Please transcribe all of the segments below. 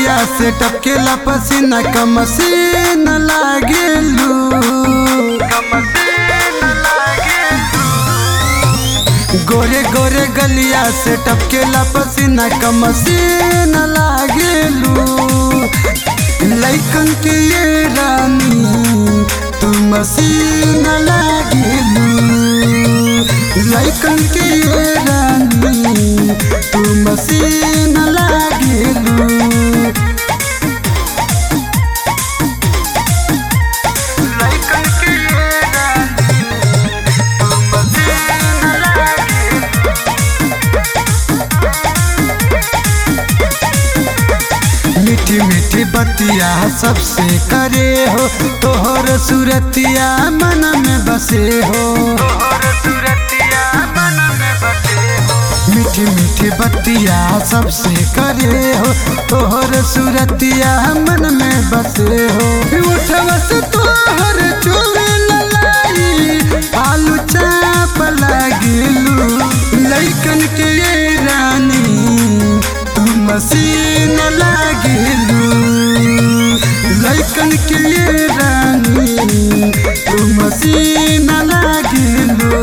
गलिया से टपकेला पसीना का मसीन लागेलू गोरे गोरे गलिया से टपकेला पसीना का मसीन लागेलू लैकन के ये रानी तू मसीन लागेलू लैकन के ये रानी तू मसीन लागेलू लैकन के ये रानी तू मसीन लागेलू मीठी मीठी बतिया सबसे करे हो तोहर सूरतिया मन में बसे हो मीठी मीठी बतिया सबसे करे हो तोहर सूरतिया मन में बसे हो उठवा से तोहर चोले ललाई आलू चाप लागिलू लैकन के ये रानी तू मसीन लागिलू लैकन के ये रानी तू मसीन लागिलू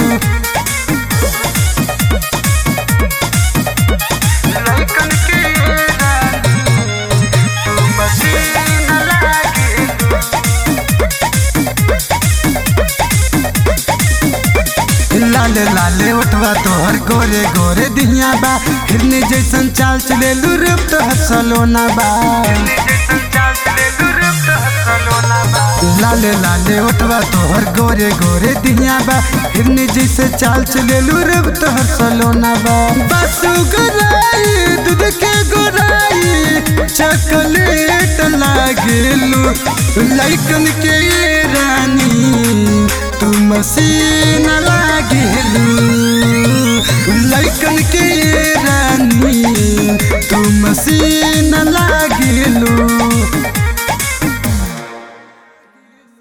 लैकन के ये रानी तू मसीन लागिलू लाले लाले उठवा तोहर गोरे गोरे दिहिया बा हिरनी जैसन चाल चले रूप तोहर सलोना बा लाले लाले उठवा तोहर गोरे गोरे दिहिया बा हिरनी जैसे चाल चले रूप तोहर सलोना बा बसु गोराई दूध के गोराई चॉकलेट लागेलू लैकन के ये रानी तू मसीन ला